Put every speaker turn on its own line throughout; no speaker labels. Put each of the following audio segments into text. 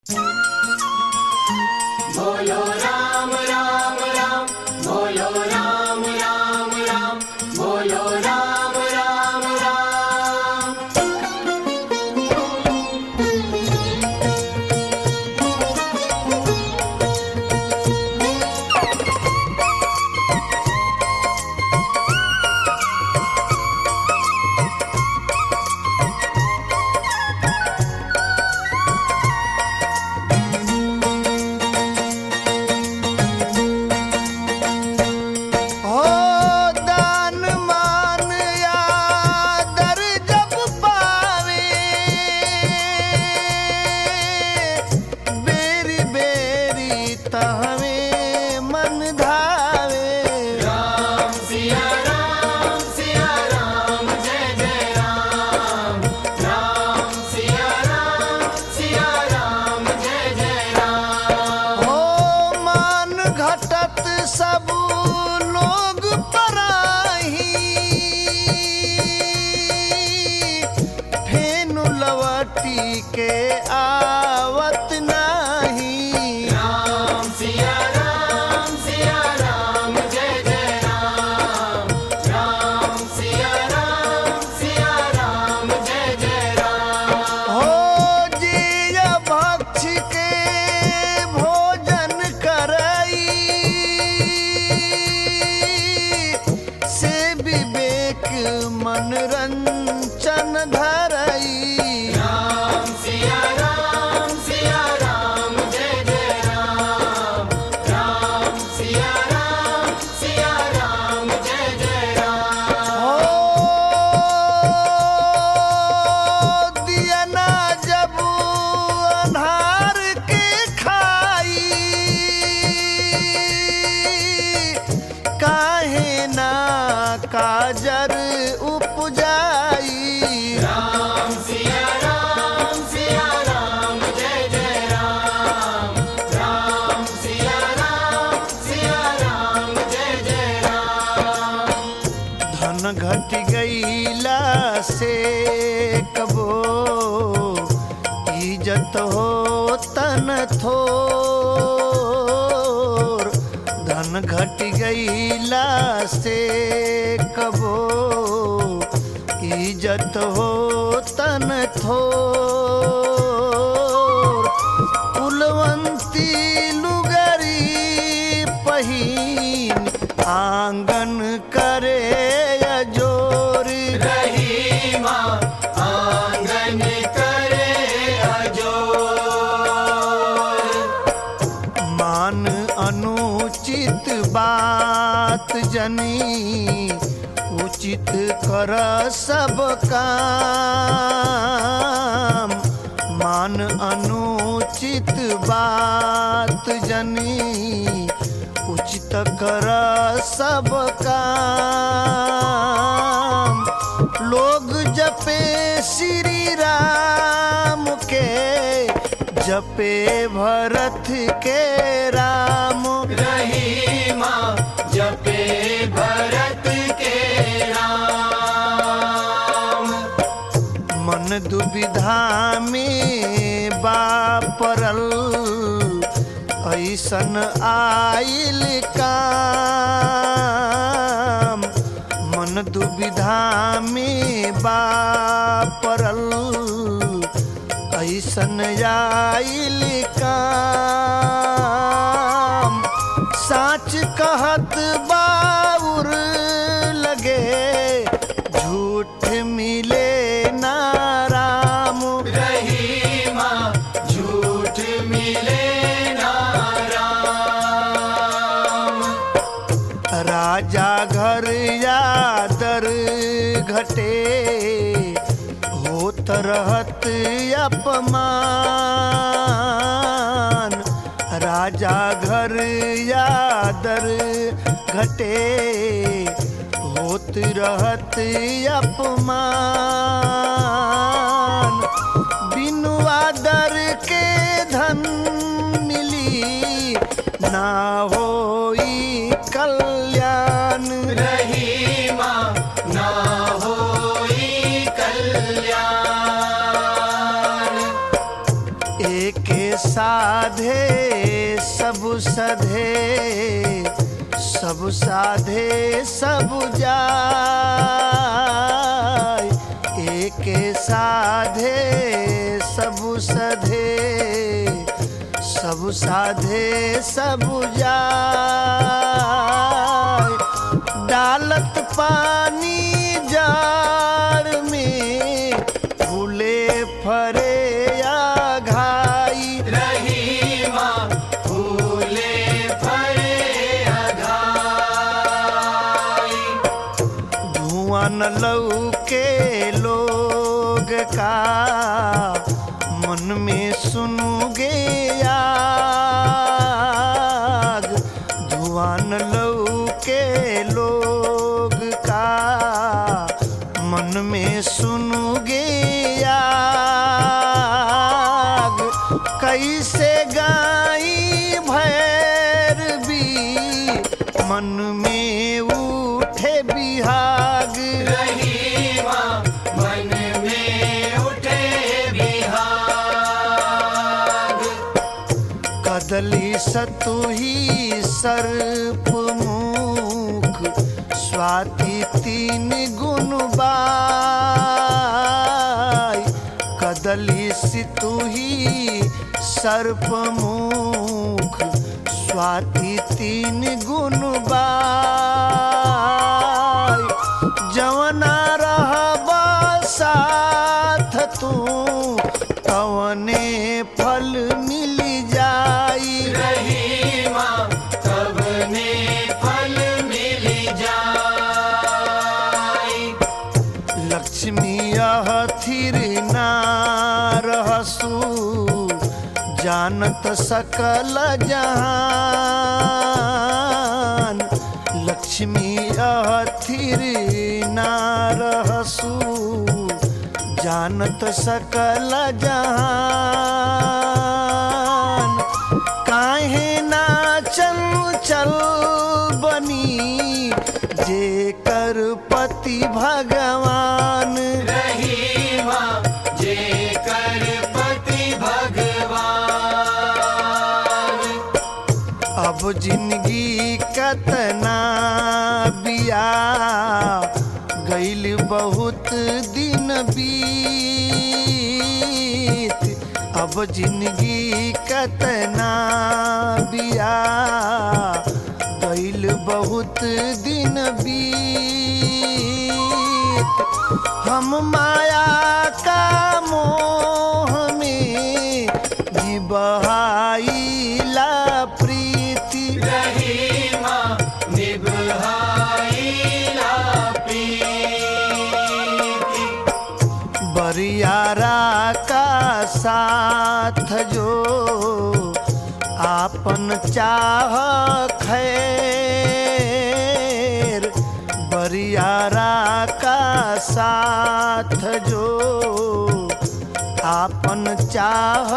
बोलो राम राम राम बोलो राम राम राम बोलो राम राम राम
हो दान मान आदर जब पावे बेरी बेरी तहवे मन धावे
राम सिया राम सिया राम जय जय राम राम सिया राम सिया राम जय जय राम
हो मान घटत सब लोग पराही फेनु लवटी के आवत नाही
राम सिया राम सिया राम जय जय राम राम सिया राम सिया राम जय जय राम
हो जिय भक्ष के भोजन करई से विवेक मनरंजन धरई
राम सिया राम सिया राम जय जय राम राम सिया राम सिया राम जय जय राम
हो दिया ना जब अन्हार के खाई काहे ना काजर उपजाई
राम सिया राम सिया राम जय जय राम राम सिया राम सिया राम जय जय राम
धन घट गईला से कबो इज्जत हो तन थोर धन घट गईला से कबो इज्जत हो तन थोर कुलवंती लुगरी पहिन आंगन करे अजोर
रहीमा आंगन करे अजोर
मान अनुचित बात जनी उचित कर सब काम मान अनुचित बात जनी उचित कर सब काम लोग जपे श्री राम के जपे भरत के राम
रहीमा जपे भरत के राम
मन दुविधा में बापरल ऐसन आइल काम मन दुविधा में बापरल ऐसन आइल काम साच कहत बाउर लगे झूठ मिले ना राम
रहीमा झूठ मिले ना राम
राजा घर यादर घटे होत रहत अपमान राजा घर यादर घटे होत रहत अपमान बिनु आदर के धन मिली ना होई कल्याण
रहीमा ना होई कल्याण
एके साधे सब सधे सब साधे सब जाय एके साधे सब सधे सब साधे सब जाय डालत पानी जाड़ में फूले फरे या घाई
रहीमा फूले फरे अघाई
धुआं न लौके लोग का मन में सुनोगे आग धुआं न लौके लोग का मन में सुनोगे आग कैसे गाई भैर भी मन में उठे बिहाग
रहीमा मन में उठे बिहाग
कदली सतुही सर्प मुख स्वाति तीन गुण बाई कदली सितुही सर्प मुख स्वाति तीन गुण बाई जवना रहबा साथ तू तवने फल मिल जाई
रहीमा तब ने फल मिल जाई
लक्ष्मी यह थिर ना रहसु जानत सकल जहान लक्ष्मी यह थिर ना रहसु जानत सकल जहान काहे ना चल चल बनी जे कर पति भगवान
रहीमा जे कर पति भगवान
अब जिंदगी कतना बिया गईल बहुत दिन बीत अब जिंदगी कतना बिया गईल बहुत दिन बीत हम माया का मोह में जी बहाइला प्रीति
रहीमा निभाईला प्रीति
बरियारा का साथ जो आपन चाह खैर बरियारा का साथ जो आपन चाह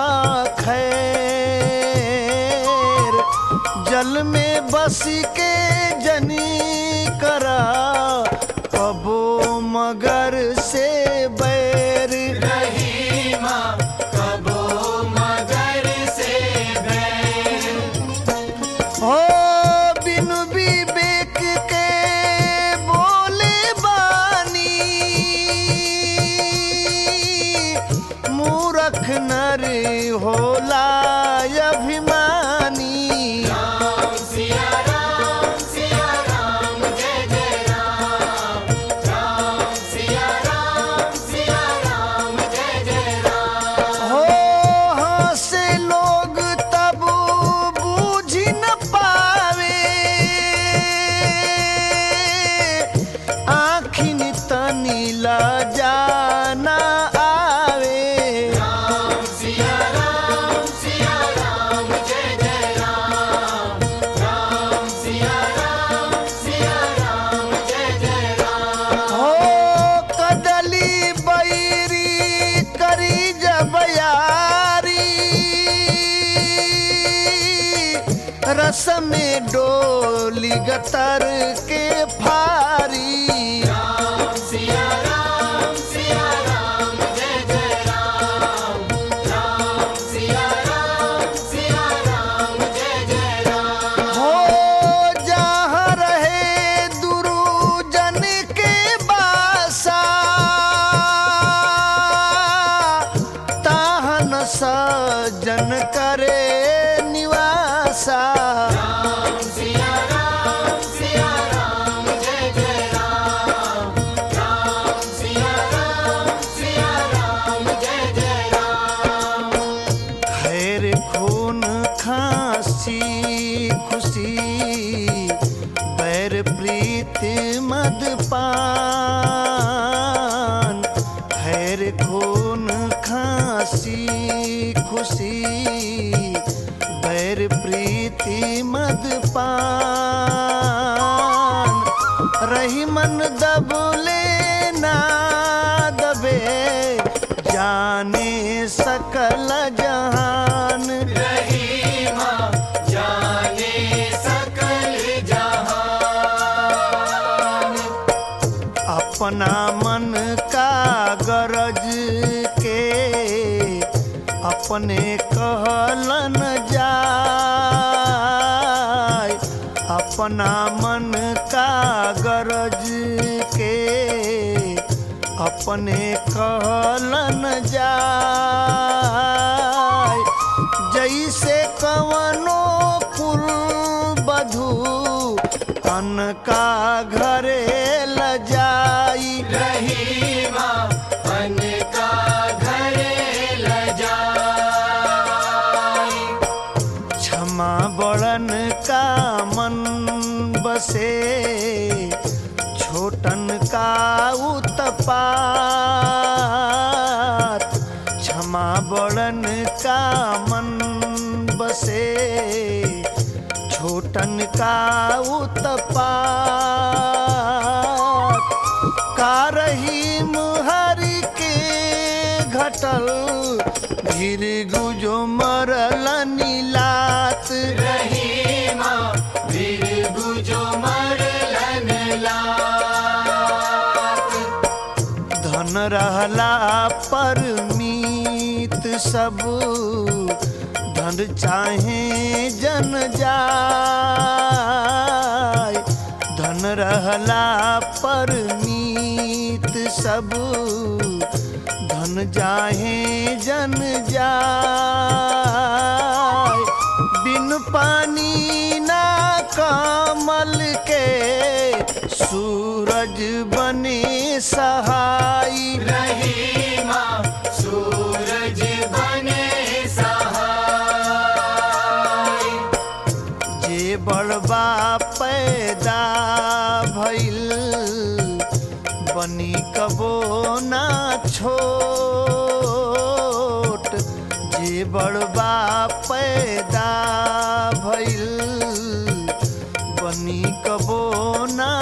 खैर जल में बस के जनी करा कबो मगर से बैर
रहीमा कबो मगर से बैर
हो बिनु विवेक के बोले बानी मूरख नर होला अभिमानी
राम सिया राम सिया राम जय जय राम राम सिया राम सिया राम जय जय राम
हो हंसे लोग तब बूझ न पावे आखिन तनी लजा न आवे
राम सिया राम सिया राम जय जय राम राम सिया राम सिया राम जय जय राम
हो कदली बैरी करी जबयारी रस में डोली गतर के फारी
राम सिया राम सिया राम जय जय राम राम सिया
सजन करे निवासा
राम सिया राम सिया राम जय जय राम राम सिया राम सिया राम जय जय राम
खैर खून खांसी खुशी बैर प्रीति मदपान खैर खून खांसी खुशी बैर प्रीति मदपान रही मन दबले ना दबे जाने सकल जहान
रहीमा जाने सकल जहान
अपना मन का गरज के अपने कहलन जाय अपना मन का गरज के अपने कहलन जाय जैसे कवनो कुल बधू अन का घरे ल जाई
रहीमा मन का घरे ल जाई
क्षमा बड़न का मन बसे छोटन का उत्पात क्षमा बड़न का मन बसे छोटन का उत्पात का रहीम हरि के घटल गिर गुजो मरल नीलात
रहीमा वीर गुजो मरलन लात
धन रहला पर मीत सब धन चाहे जन जाय धन रहला पर मीत सब धन जाहे जन जाय बिन पानी ना कमल के सूरज बने सहाई
रहीमा सूरज बने सहाय
जे बड़बा पैदा भइल बनी कबो ना छोट जे बड़बा पैदा भइल बनी कबो ना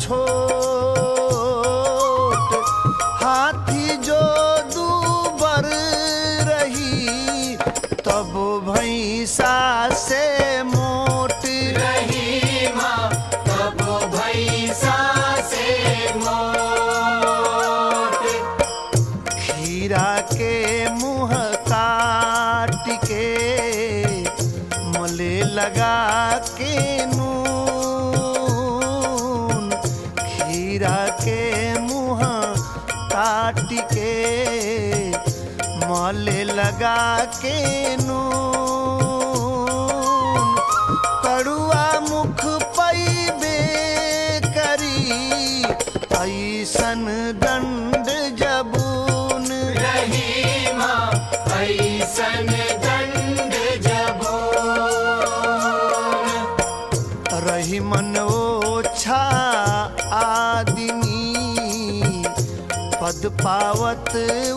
छोट हाथी जो दूबर रही तब भैंसा से मोट
रहीमा तब भैसा से मोट
खीरा के मुंह काट के मले लगा के नून खीरा के मुंह काट के मले लगा के नून कड़ुआ मुख पैबे करी ऐसन दंड जबून
रहीमा ऐसन दंड जबोन
रही मन ओछा आदमी पद पावत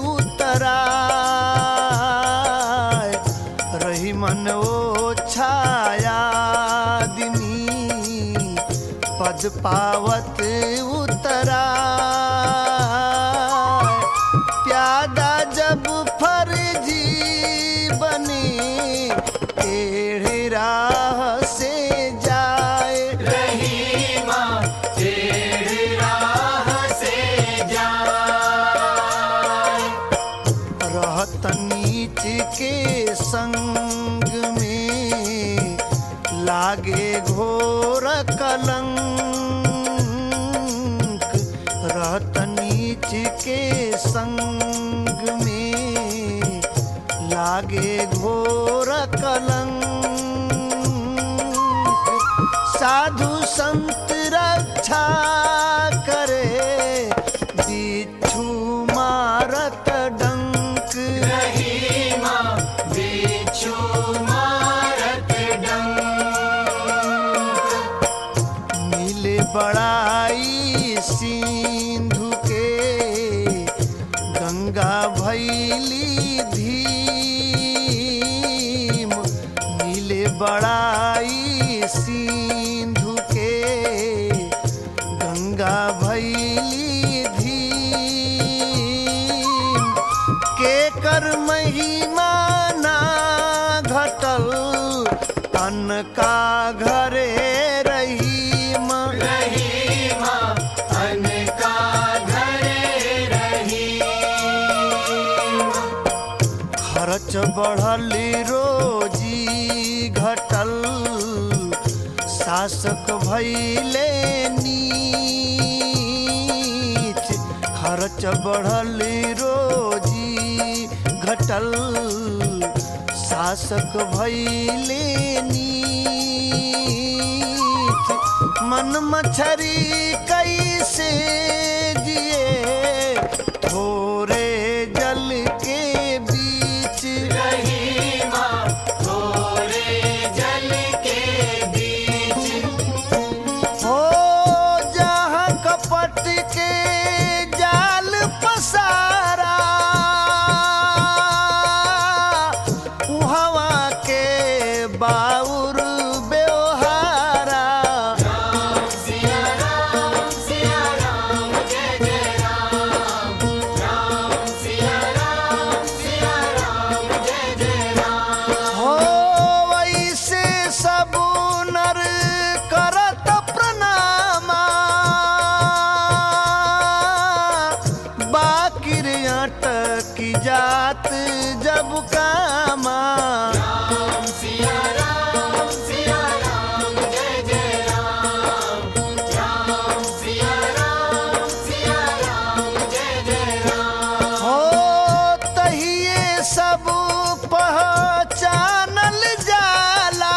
उतराय रही मन ओछा आदमी पद पावत उतराय प्यादा जब फर्जी बने टेढ़ी राह से जाए
रहीमा टेढ़ी राह से जाए
रहत नीच के संग में लागे घोर कलंक रहत नीच के संग में लागे घोर कलंक साधु संत रक्षा करे बिच्छू मारत डंक
रहीमा बिच्छू मारत डंक
मिले बड़ाई सिंधु के गंगा भैली धीम मिले बड़ाई सिंधु के गंगा भैली धीम के कर महिमा ना घटल अन्न का घरे रहीम
रहीमा अनका घरे रहीमा
खर्च बढ़ल रोजी घटल शासक भैले नीच खर्च बढ़ल रोजी घटल शासक भैले नीच मन मछरी कैसे जिए थोरे जल के बीच
रहीमा थोड़े जल के बीच
हो जहाँ कपट के जाल पसारा हवा के बाउर व्यवहारा
राम सिया राम सिया राम जय जय राम राम सिया राम सिया राम जय जय राम
हो वैसे सब नर करत प्रणामा बाकिर अटक जात जब कामा
राम सिया राम सिया राम जय जय राम राम सिया राम सिया राम जय जय राम
हो तहिए सब पहचानल जाला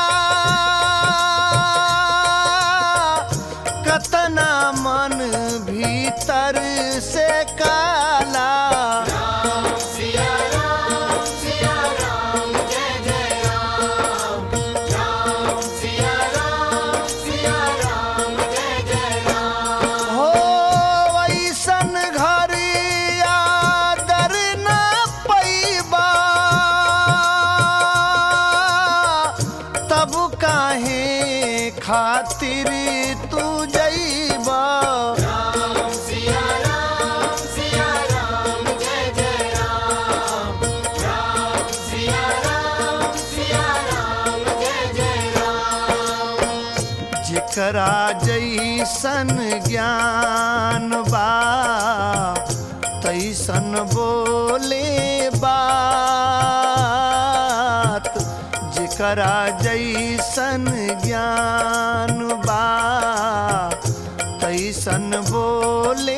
कतना मन भीतर से काला
राम सिया राम सिया राम जय जय राम राम सिया राम सिया राम जय जय राम
हो वैसन घर आदर न पैबा तब काहे खातिर तू जैबा
राम सिया राम सिया राम जय जय राम राम सिया राम सिया राम जय जय राम
जेकरा जैसन ज्ञान बा तैसन बोले बात जेकरा जैसन ज्ञान बा तैसन बोले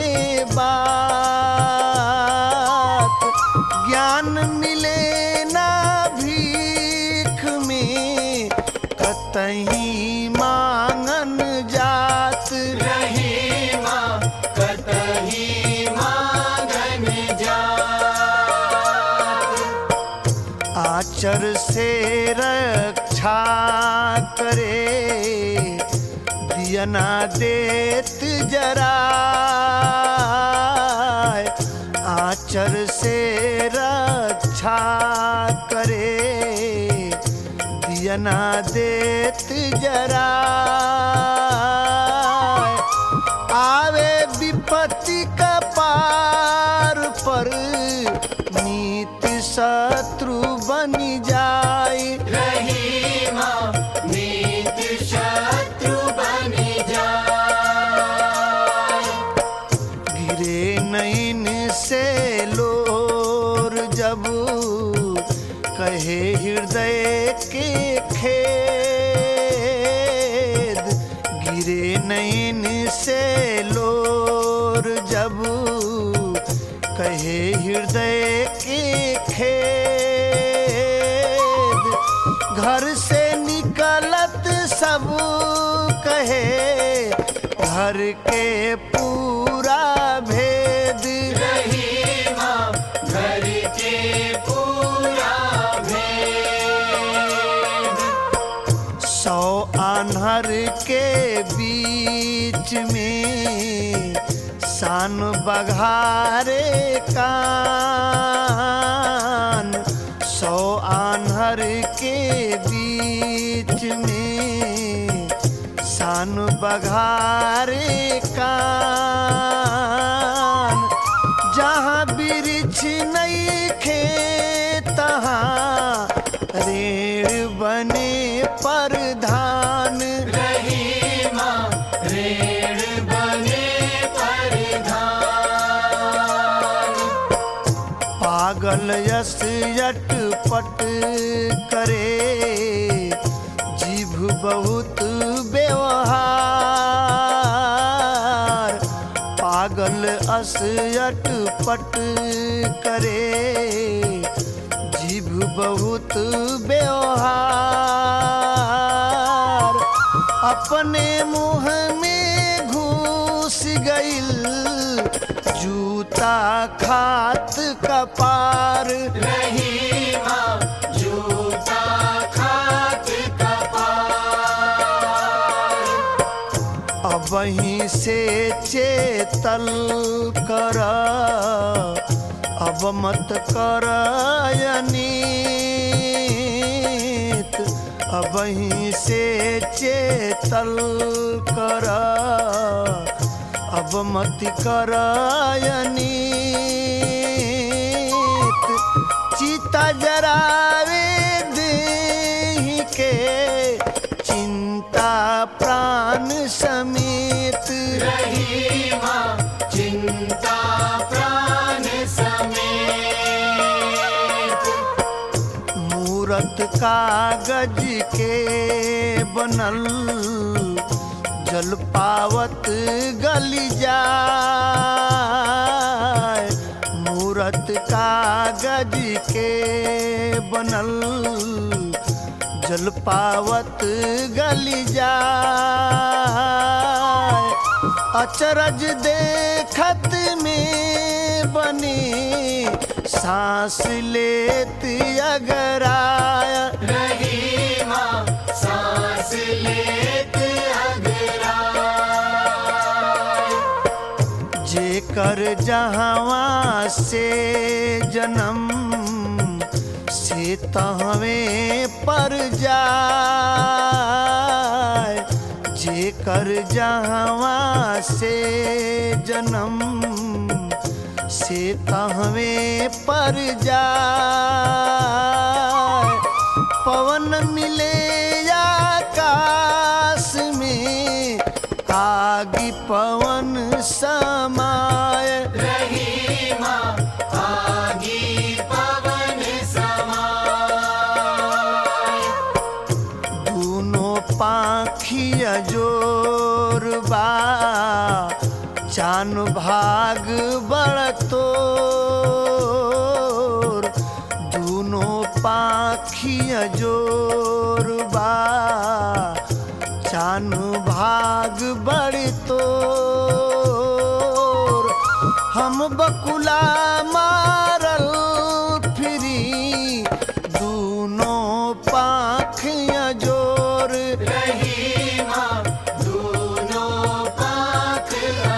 बात ज्ञान मिले ना भीख में कतही मांगन जात
रहीमा कतही मांगन जा
आचर से रक्षा करे दियना देत जरा आचर से रक्षा करे दियना देत जरा आवे विपत्ति का पार पर नीत शत्रु बनी जाए
रहीमा नीत शत्रु बन जा
गिरे नैन से लोर जब कहे हृदय के खेद गिरे नैन से लोर जब कहे हृदय के खेद सब कहे घर के पूरा भेद
रहीमा घर के पूरा भेद
सौ आन्हर के बीच में सान बघारे कान सौ आन्हर के बीच में सान बघारे कान जहाँ वृक्ष नहीं खे तहाँ रेण बने परधान
रहीमा रेण बने परिधान
पागल यस यटपट करे जीभ बहुत व्यवहार पागल अस यटपट करे जीभ बहुत व्यवहार अपने मुंह में घुस गईल जूता खात कपार
रहीमा जूता खात कपार
अब वहीं से चेतल कर अब मत कर अनीत अब वहीं से चेतल कर अब मत कर अनीत चिता जरावे देहि के चिंता प्राण समेत
रहीमा चिंता प्राण समेत
मूरत कागज के बनल जल पावत गली जाए मूरत कागज के बनल जल पावत गली जाए अचरज देखत में बने सांस लेत अगर आया
रहीमा सांस लेत अगराय
जेकर जहवा से जन्म से तहवे पर जाए जेकर जहवा से जन्म से तहवे पर जाए पवन मिले आकाश में आगि पवन समाय
रहीमा आगी पवन समाय
दूनो पाखिया जोरबा चान भाग बड़ तोर दूनो पाखिया जोरबा चान भाग बड़ तोर हम बकुला मारल फिरी दूनो पाखिया जोर
रहीमा दोनों पाख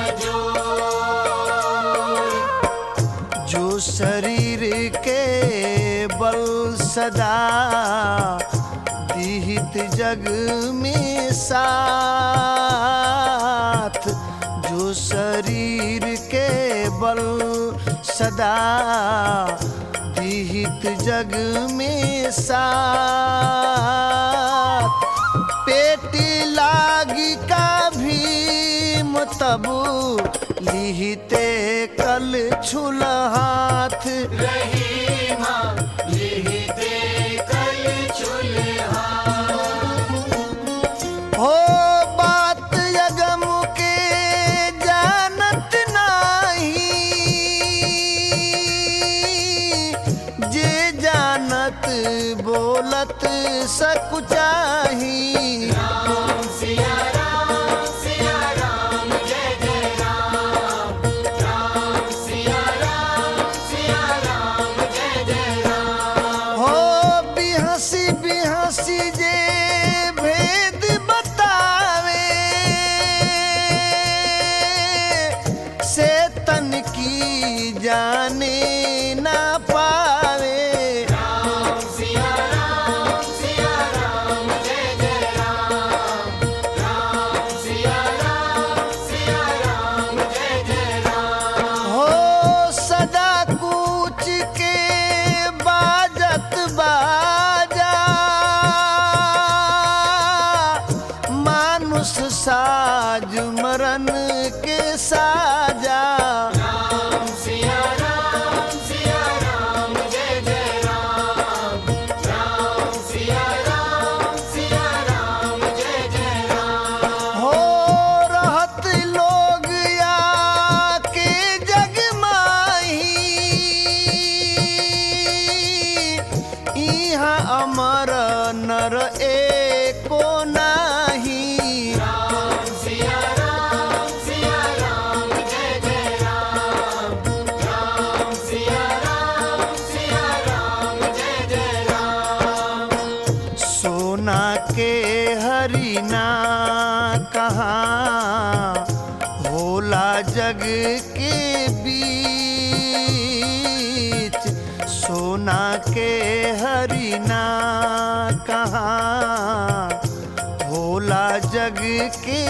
अजोर
जो शरीर के बल सदा दिहित जग में साथ जो शरीर के बल सदा दिहित जग में साथ पेट लागी का भी मतबू लिहिते कल छुल हाथ
रहीमा लिहिते कल चुल्हा
हो बात यगम के जानत नाही जे जानत बोलत सकुचाही
राम सिया राम सिया राम जय जय राम राम सिया राम सिया राम जय जय राम
हो बिहसी बिहसी जे भेद बतावे से तन की जाने ना पावे
राम सिया राम सिया राम जय जय राम राम सिया राम सिया राम जय जय राम
हो सदा कूच के बाजत बाजा मानुष साज मरन के साजा
राम सिया राम सिया राम जय जय राम राम सिया राम सिया राम जय जय राम
हो रहत लोग या के जग माही इहाँ अमर नर एको नाही
राम सिया राम सिया राम जय जय राम राम सिया राम सिया राम जय जय राम
सोना के हरिना कहाँ होला जग के बीच सोना के हरिना कहाँ होला जग के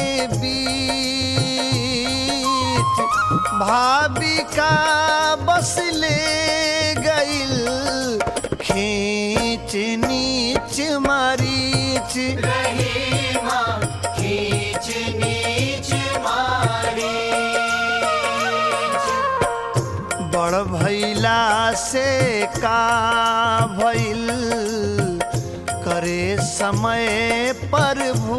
बीच भाविका बस ले गइल खींच नीच मारीच
रहीमा खींच नीच मारी
बड़ भैला से का भइल करे समय पर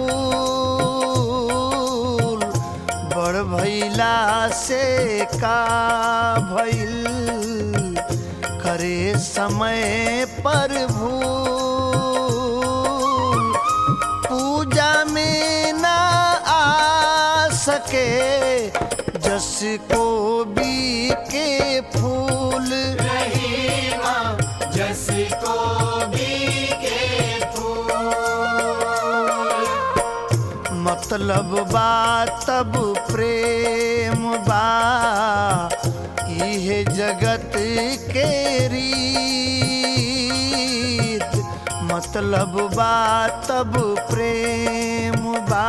भूल बड़ भैला से का भइल करे समय पर भूल पूजा में ना आ सके जस को भी के फूल
रहीमा जस को भी के फूल
मतलब बा तब प्रेम बा इहे जगत के रीत मतलब बा तब प्रेम बा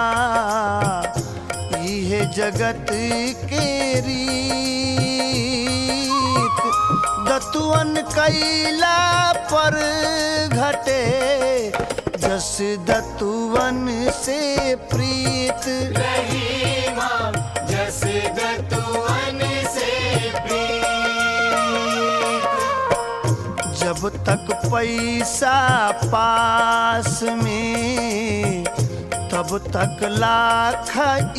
इहे जगत के रीत दतुअन कैला पर घटे जस दतुअन से प्रीत
रहीमा जस दतुअन से प्रीत
जब तक पैसा पास में तब तक लाख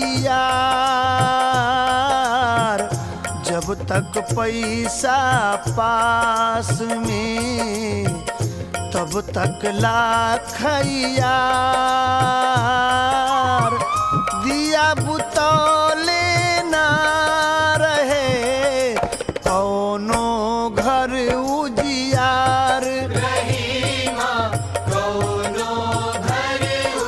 यार जब तक पैसा पास में तब तक लाख यार दिया बुतौले ना रहे कौनो घर उजियार
रहीमा कौनो घर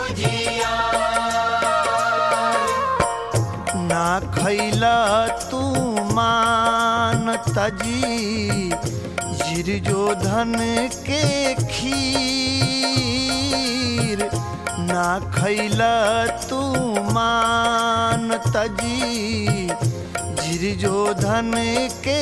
उजियार
ना खैला तू मान तजी जिर जो धन के खीर ना खैला तू मान तजी जिर जो धन के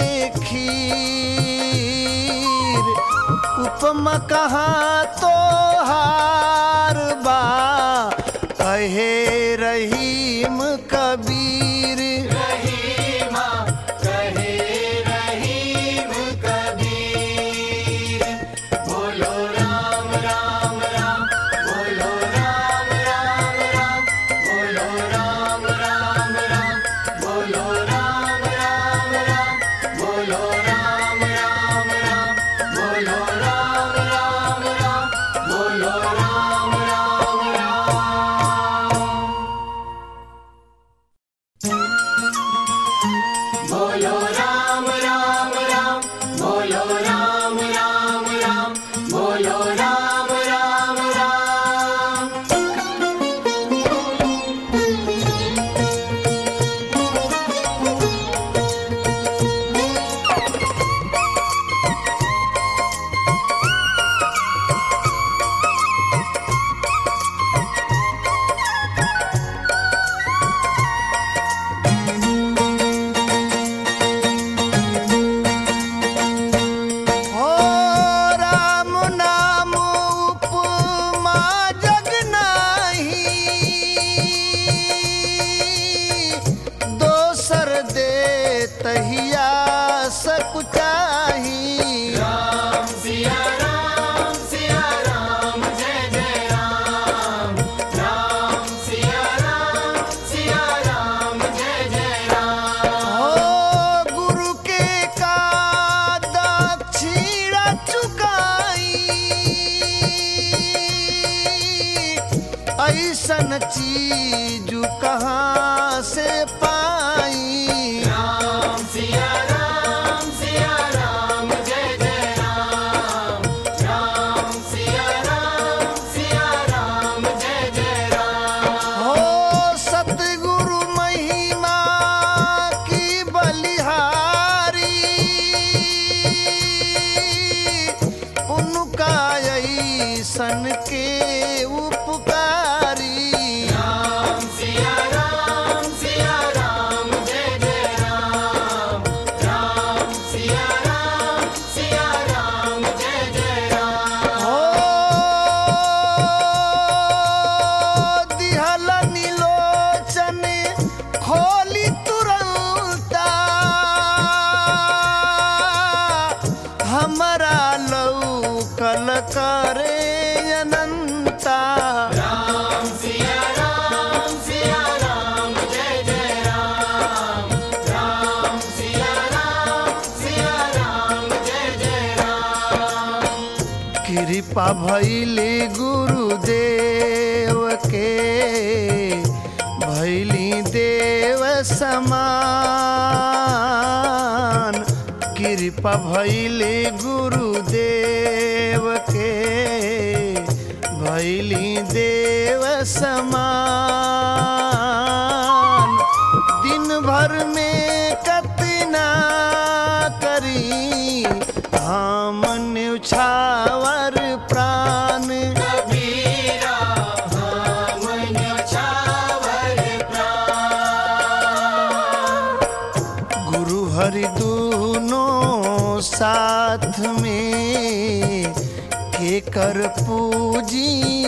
खीर उपमा कहाँ तो हार बा कहे रहीम कबीर
रहीमा कहे रहीम कबीर बोलो राम राम राम बोलो राम राम राम बोलो राम राम राम बोलो राम राम राम बोलो राम राम राम बोलो राम राम राम बोलो राम राम राम बोलो राम राम राम बोलो राम राम राम बोलो राम राम राम
हो राम नाम उपमा जग नाही दोसर दे तहिया सकुचाही
राम सिया राम सिया राम जय जय राम राम सिया राम सिया राम जय जय राम
हो गुरु के का दक्षिणा चुकाई ऐसन चीज कहाँ से पाई
राम सिया राम सिया राम जय जय राम राम सिया राम सिया राम जय जय राम
हो सतगुरु महिमा की बलिहारी उनका ऐसन के उपकारी
राम सिया राम सिया राम जय जय राम राम सिया राम सिया राम जय जय राम
हो दिहल नीलोचन खोली तुरंता हमरा लौकल करे अनंता
राम सिया राम सिया राम जय जय राम राम सिया राम सिया राम जय जय राम
कृपा भैली गुरुदेव के भैली देव समान कृपा भैली गुरुदेव के भैली देव समान दिन भर में कतना करी हम न्यौछावर प्राण
कबीरा हम न्यौछावर प्राण
गुरु हरि दूनो साथ में के कर पूजी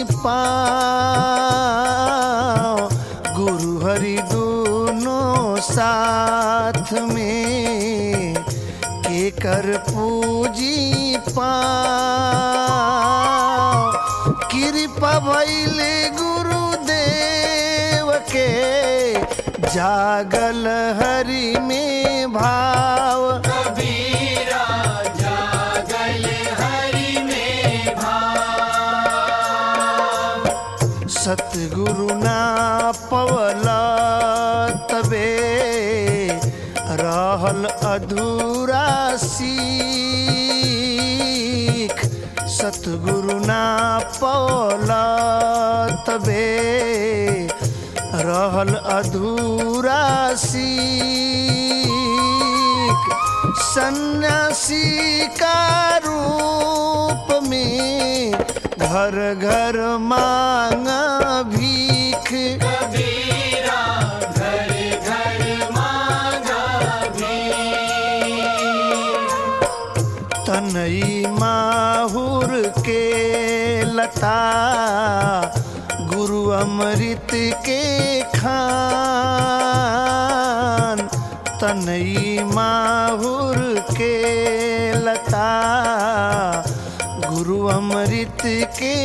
पाओ गुरु हरि दूनो साथ में के कर पूजी पाओ कृपा भैले गुरुदेव के जागल हरि में भाव
कबीरा जागल हरि में भाव
सतगुरु ना पवला तबे रहल अधूरा सीख सतगुरु ना पवला तबे रहल अधूरा सीख सन्यासी का रूप में घर घर मांगा भीख
कबीरा घर घर मांगा भी
तनई माहुर के लता गुरु अमृत के खान तनई माहुर के लता गुरु अमृत के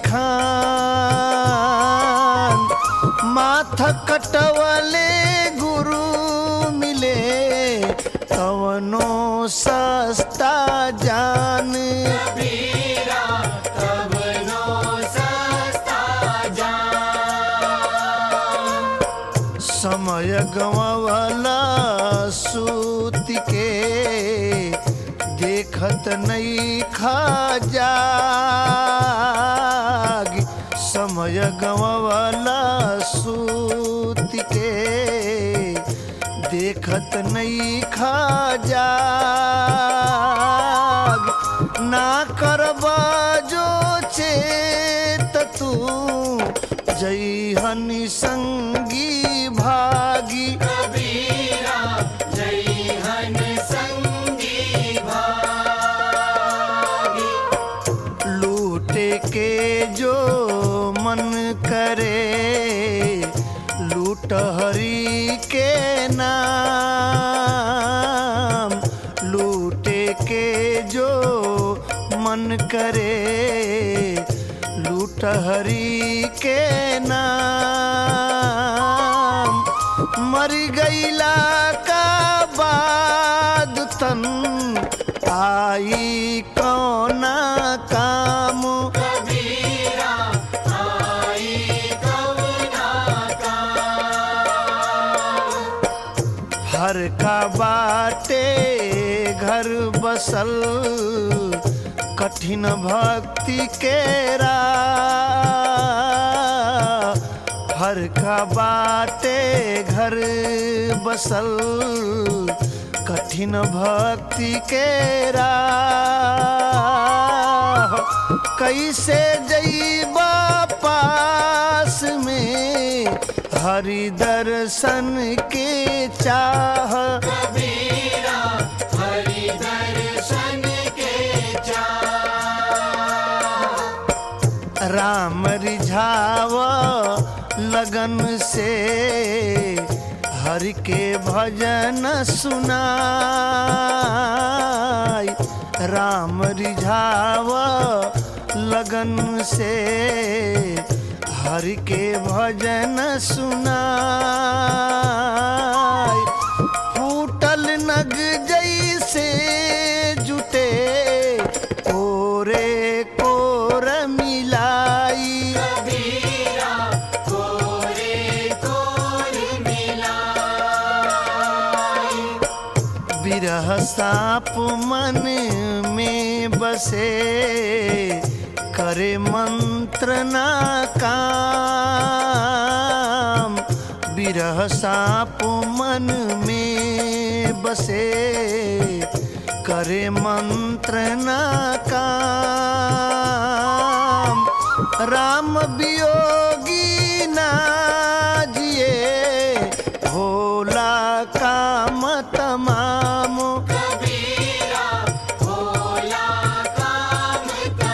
खान माथ कटवले गुरु मिले कवनो सस्ता जान
कबीरा तब नो
समय गवावला सूत के देखत नहीं खा जाग समय गवावला सूत के देखत नहीं खा जाग ना करबा जो चेत तू जई हनि संगी भागी
कबीरा जय हन संगी भागी
लूटे के जो मन करे लूट हरि के नाम लूटे के जो मन करे लूट हरि के नाम मर गईला का बाद तन आई कौना काम
कबीरा आई कवना
हर का बाटे घर बसल कठिन भक्ति के राह हर का बाटे घर बसल कठिन भक्ति के राह कैसे जईबा पास में हरि दर्शन के चाह
कबीरा हरि दर्शन के चाह
राम रिझाव लगन से हरि के भजन सुनाई राम रिझाव लगन से हरि के भजन सुनाई फूटल नग जैसे जुटे कोरे कोर मिलाई
कबीरा कोरे कोर मिलाई
बिरह साप मन में बसे करे मंत्र ना काम बिरह साप मन में बसे करे मंत्र ना काम राम वियोगी ना जिए भोला काम तमाम
कबीरा भोला काम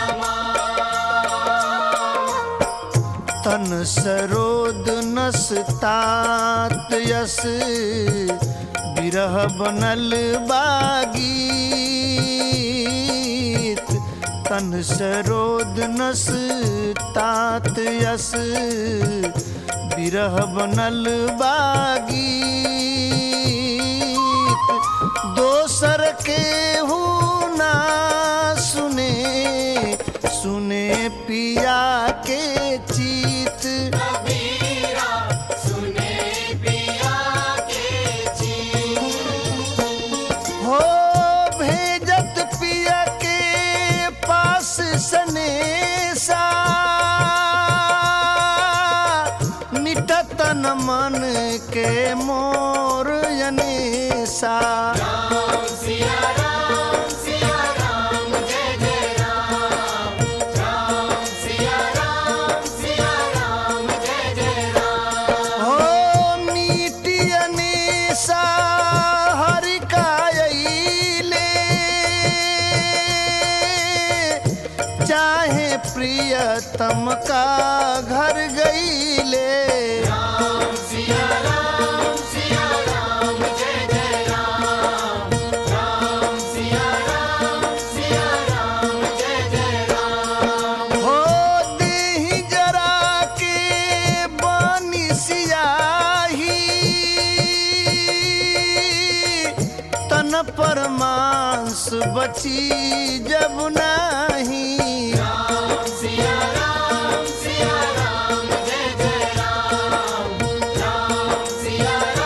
तमाम
तन सरोद नस तात यस बिरह बनल बागीत तन सरोद नस तात यस बिरह बनल बागीत दोसर के हूँ ना सुने सुने पिया के चीत
कबीरा सुने पिया के चीत
हो भेजत पिया के पास सनेसा मिटतन मन के मोर यनेसा
राम सिया राम सिया राम जय जय राम राम सिया राम सिया राम जय जय राम
हो मीटियनेसा हरि कायले चाहे प्रियतम का घर गईले
राम सिया राम सिया राम जय जय राम राम सिया राम सिया राम जय जय राम
हो देहि जरा के बानी सियाही तन पर मांस बची जब नाही
राम सिया राम सिया राम जय जय राम राम सिया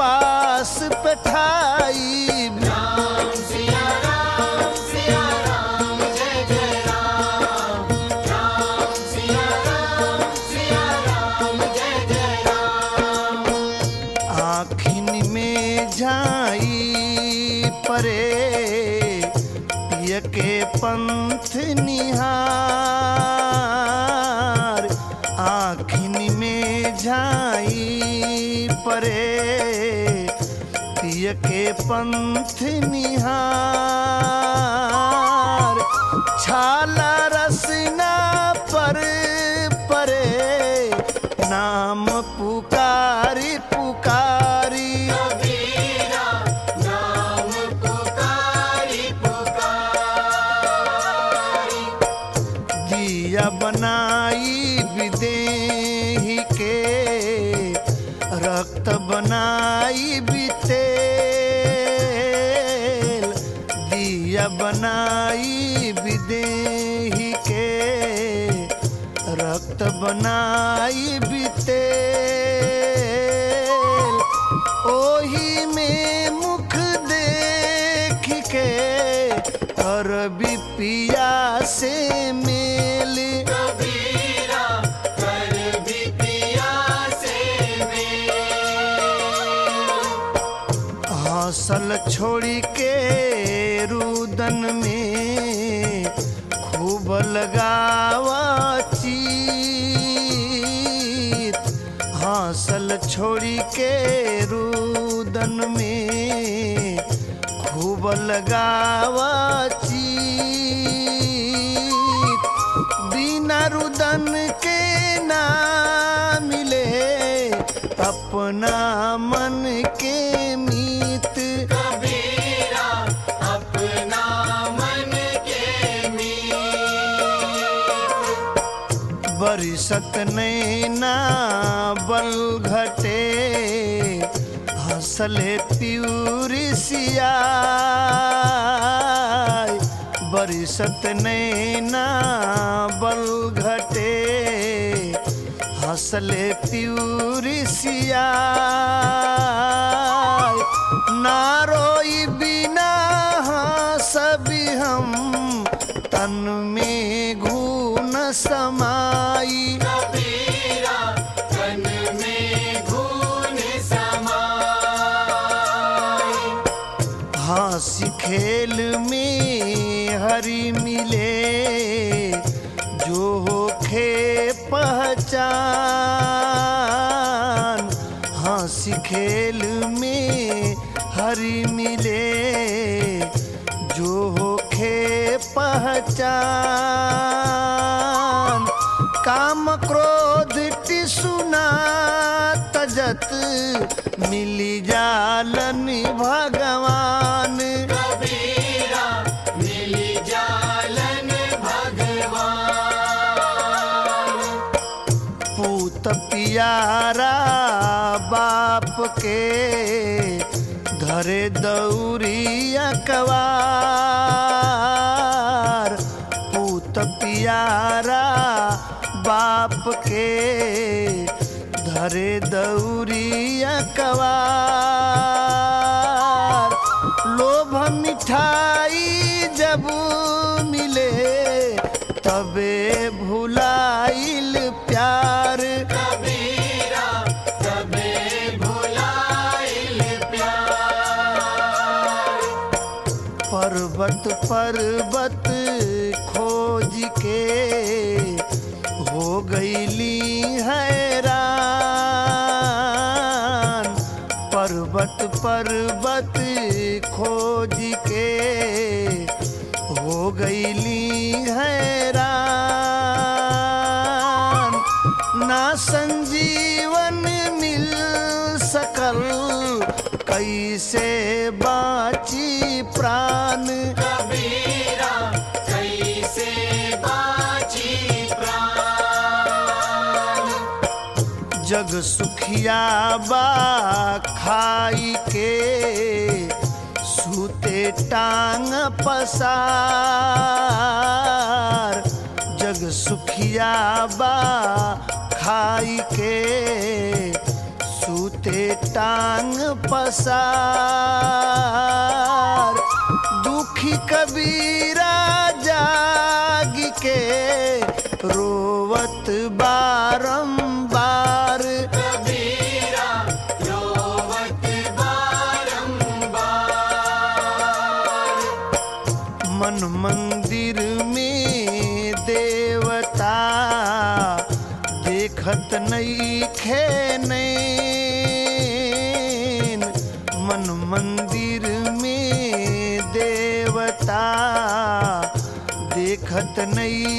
पास बैठाई
राम सिया राम सिया राम जय जय राम राम सिया राम सिया राम जय जय राम
आखिन में झाई परे पिय के पंथ निहार आखिन में झाई परे पिय के पंथ निहार छाला रसना पर परे नाम पुकारी पुकारी
कबीरा नाम पुकारी पुकारी
दिया बनाई विदेही के रक्त बनाई बितेल दिया बनाई विदेही के रक्त बनाई बितेल ओही में मुख देख के अरबी पिया से मेल
कबीरा कर भी पिया से मेल
हौसल छोड़ी के रुदन में खूब लगावा चीत हौसल छोड़ी के रुदन में खूब लगावा चीत बिना रुदन के ना मिले अपना मन के मीत
कबीरा अपना मन के मीत
बरिसत नैना बल घटे हंसले प्यूरी सियाय बरिसत नैना बल घटे हंसले प्यूरी सियाय ना रोई बिना हंसबी हम तन में घून समाई
कबीरा तन में घून समाई
हंसी खेल में हरी मिले जो होखे पहचान हंसी खेल में हरी मिले जो होखे पहचान काम क्रोध टिसुना तजत मिली जालन भगवान
कबीरा मिली जालन भगवान
पूत पियारा बाप के धरे दौरिया कवार पूत पियारा बाप के धरे दौरिया कवार लोभ मिठाई जब मिले तबे भुलाइल प्यार
कबीरा तबे भुलाइल प्यार
पर्वत पर्वत खोज के हो गईली हैरान पर्वत पर्वत खोज के हो गईली हैरान ना संजीवन मिल सकल कैसे बाची प्राण
कबीरा कैसे बाची प्राण
जग सुखिया बा खाई के सूते टांग पसार जग सुखिया बा खाई के सूते ते टांग पसार दुखी कबीरा जाग के रोवत बारंबार
कबीरा रोवत बारंबार
मन मंदिर में देवता देखत नहीं खेनैन मन मंदिर में देवता देखत नहीं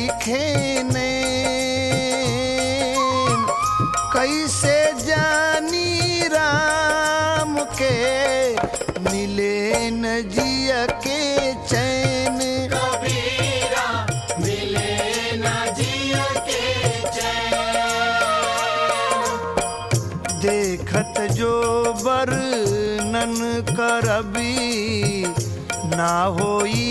खेनैन कैसे जानी राम के मिले न जिया के चैन
कबीरा मिले न जिया के चैन
देखत जो वर्णन करबी ना होई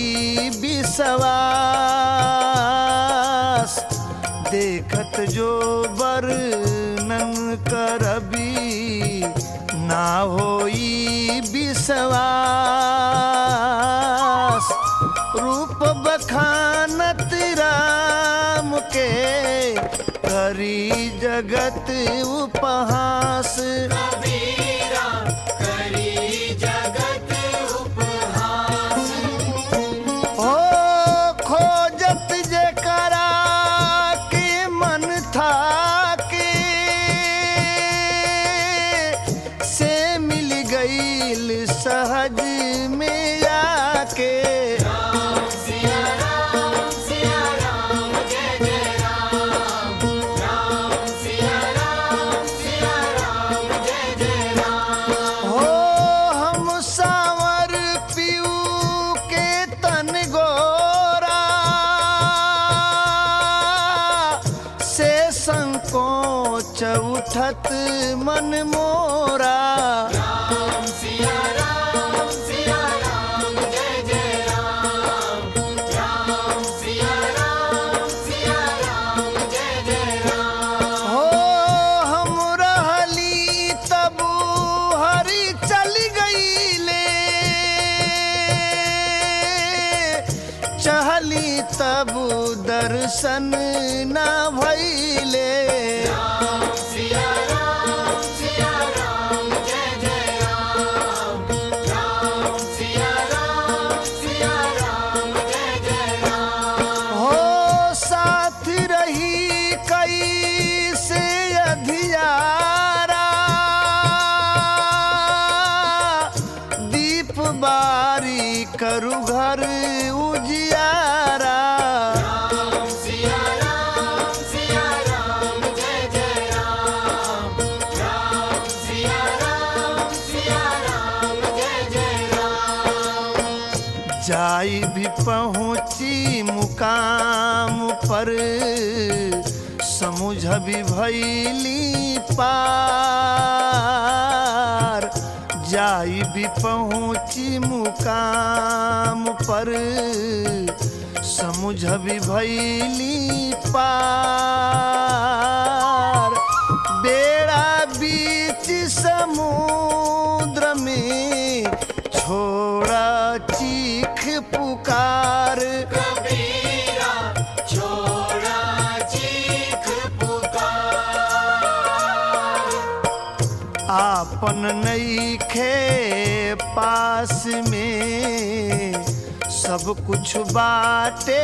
विश्वास देखत जो वर्णन करबी ना होई विश्वास रूप बखानत राम के करी जगत उपहास
कबीरा करी जगत उपहास
ओ खोजत जे करा के मन था के से मिल गईल सहज में आके
राम सिया राम सिया राम जय जय राम राम सिया राम सिया राम जय जय राम
हो हम सावर पीऊ के तन गोरा से संकोच उठत मन मोरा
राम सिया राम सिया राम जय जय राम राम सिया राम सिया राम जय जय राम
हो हम रहली तब हरी चल गईले चहली तब दर्शन ना भैले
राम सिया राम सिया राम जय जय राम राम सिया राम सिया राम जय जय राम
हो साथ रही कई से अधियारा दीप बारी करु घर उजियारा
राम सिया राम सिया राम जय जय राम राम सिया राम सिया राम जय जय राम
जाई भी पहुँची मुकाम पर समुझ भी भैली पार जाई भी पहुँची मुकाम पर समुझ भी भैली पार बेड़ा बीच समुद्र में छोड़ा चीख पुकार
कबीरा छोड़ा चीख पुकार
आपन नईखे पास में सब कुछ बाटे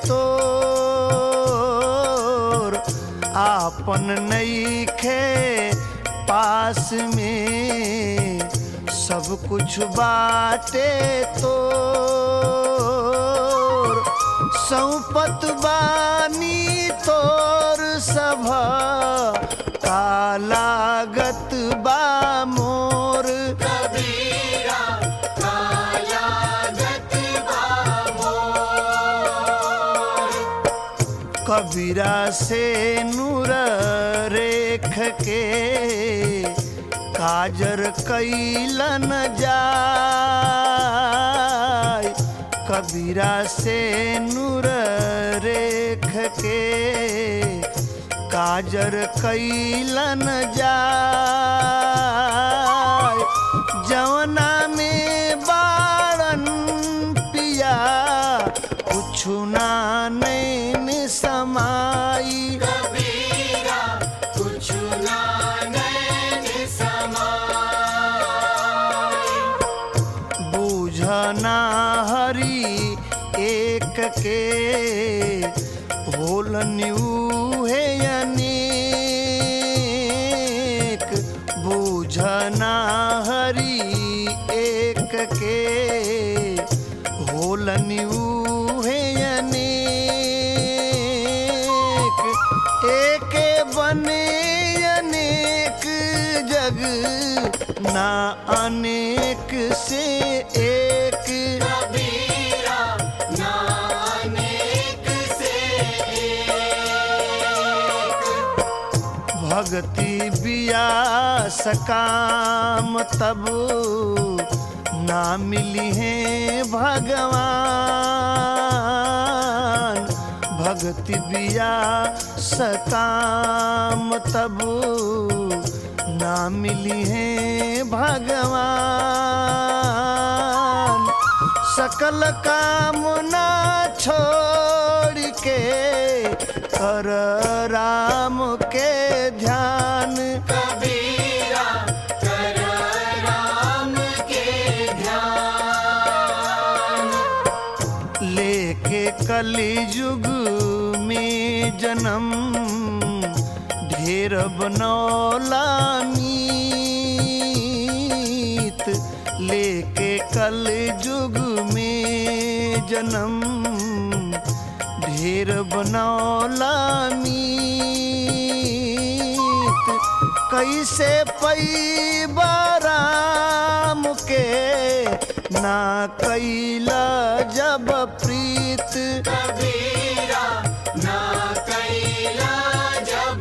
तोर आपन नईखे पास में सब कुछ बाटे तोर सौपत बानी तोर सभ कालागत बा मोर
कबीरा कालागत बामोर
कबीरा से नूर रेख के काजर कैलन जाय कबीरा से नूर रेख के काजर कैलन जाय जवना में बारन पिया कुछु ना नैन समाई
कबीरा कुछ ना नैन समाई
बूझना हरि एक के होल है अनेक बूझना हरि एक के होल है अनेक एक बने अनेक जग ना अनेक से एक
कबीरा नानेक से एक
भक्ति बिया सकाम तब ना मिली है भगवान भक्ति बिया सकाम तब ना मिली है भगवान सकल कामना छोड़ के कर राम के ध्यान
कबीरा कर राम के ध्यान
लेके कली युग में जन्म ढेर बनौला मीत लेके कल युग में जन्म ढेर बनौला मीत कैसे पैबा राम के ना कैला जब प्रीत
कबीरा ना कैला जब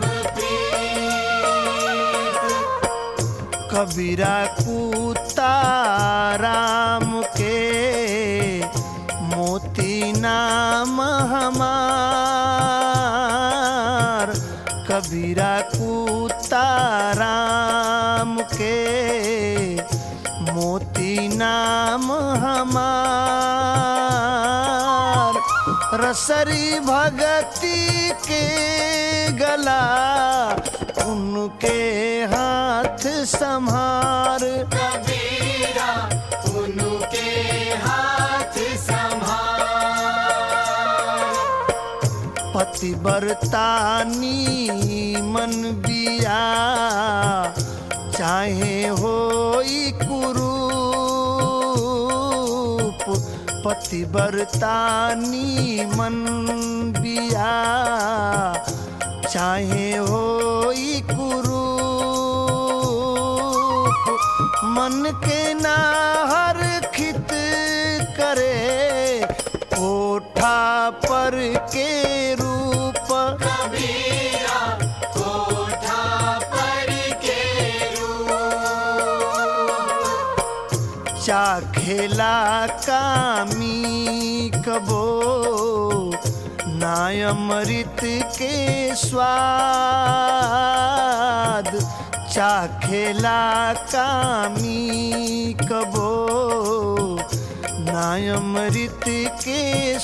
प्रीत
कबीरा कुता राम के मोती नाम हमार कबीरा कुता राम के मोती नाम हमार रसरी भगती के गला उनके हाथ संहार
कबीरा उनके हाथ संभाल
पतिव्रतानी मन बिया चाहे होई कुरूप पतिव्रतानी मन बिया चाहे होई कुरूप मन के नाहर खित करे ओठा पर के रूप
कबीरा कोठा पर के रूप
चाखेला कामी कबो नायमृत के स्वाद चाखेला कामी कबो नायमृत के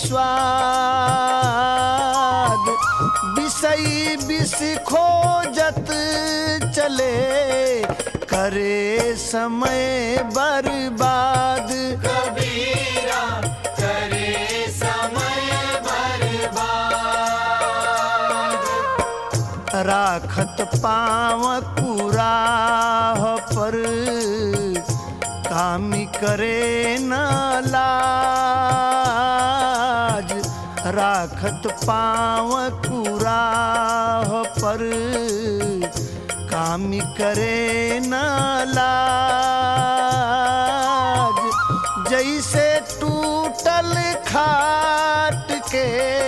स्वाद विषयी विष खोजत चले करे समय बर्बाद
कबीरा करे समय बर्बाद
राखत पाव कुराह पर कामी करे न लाज राखत पाव कुराह पर कामी करे न लाज जैसे टूटल खाट के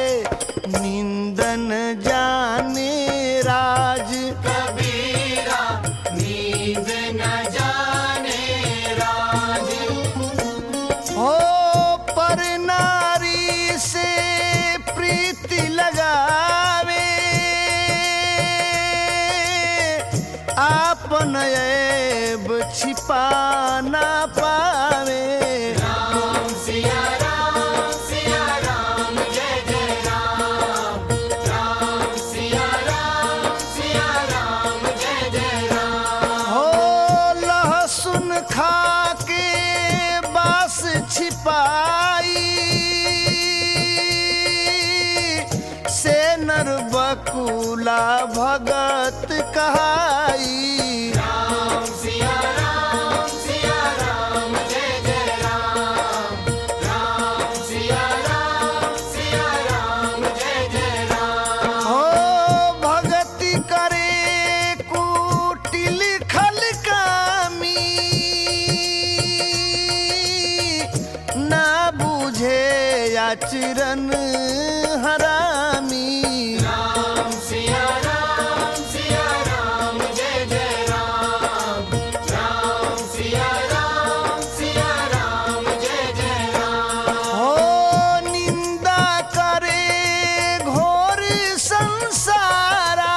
निंदन जाने राज
कबीरा नींद न जाने राज
हो पर नारी से प्रीति लगावे आपन ऐब छिपा ना पावे
राम सिया राम सिया राम जय जय राम राम सिया राम सिया राम जय जय राम
हो लहसुन खा के बास छिपाई से नर बकुला भगत कहाई
राम सिया राम सिया राम जय जय राम राम सिया राम सिया राम जय जय राम
हो भगति करे कुटिल खल कामी ना बुझे आचरण हरामी
राम सिया राम सिया राम जय जय राम राम सिया राम सिया राम जय जय राम
हो निंदा करे घोर संसारा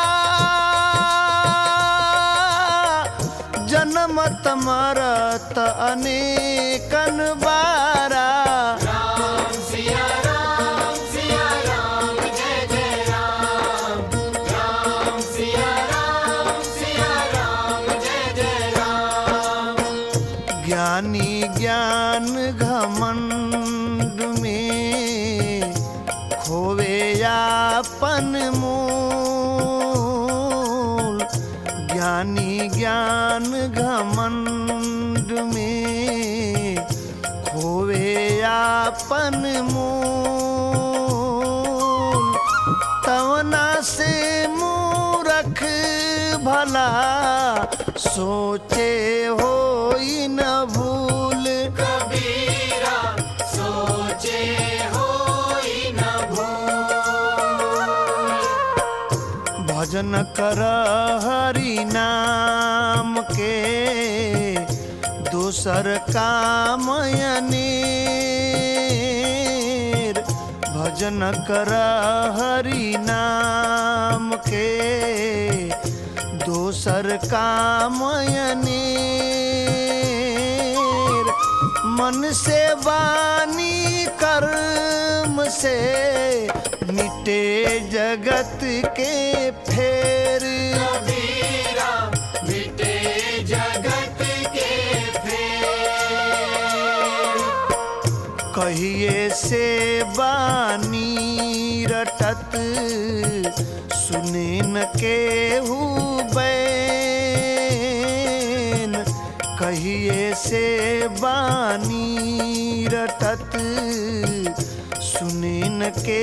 जन्मत मरत अनेकन बारा
राम सिया राम सिया राम जय जय राम राम सिया राम सिया राम जय जय राम
ज्ञानी ज्ञान घमंड में खोवे यापन मूल ज्ञानी ज्ञान घमंड में खोवे यापन मूल तवना से मूरख भला सोचे हो न भूल
कबीरा सोचे होई न भूल
भजन कर हरि नाम के दूसर काम अनेर भजन कर हरि नाम के दोसर काम अनेर मन से वाणी कर्म से मिटे जगत के फेर
कबीरा मिटे जगत के फेर
कहिए से बानी रटत सुनेन के बैन कहिए से बानी रटत सुनेन के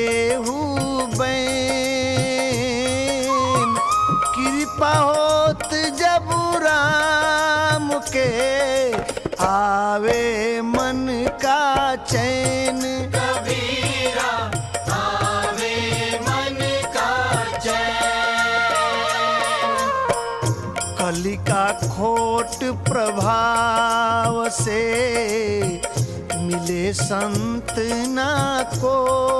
बैन कृपा होत जब राम के आवे मन का चैन
कबीरा आवे मन का चैन
कलिका खोट प्रभाव से मिले संत ना को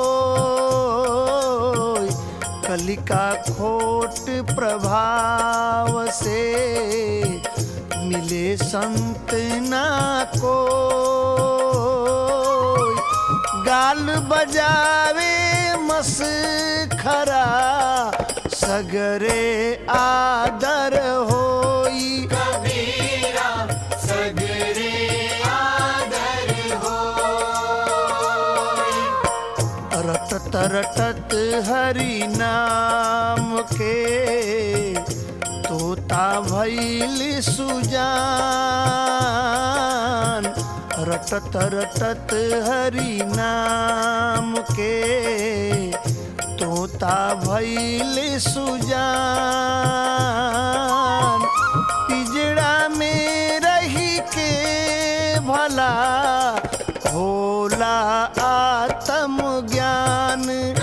कलिका खोट प्रभाव से मिले संत ना को गाल बजावे मस खरा सगरे आदर होई
कबीरा सगरे आदर हो
रटत रटत हरि नाम के तोता भैल सुजान रटत रटत हरि नाम के तोता भैल सुजान पिजड़ा में रही के भला होला आत्म ज्ञान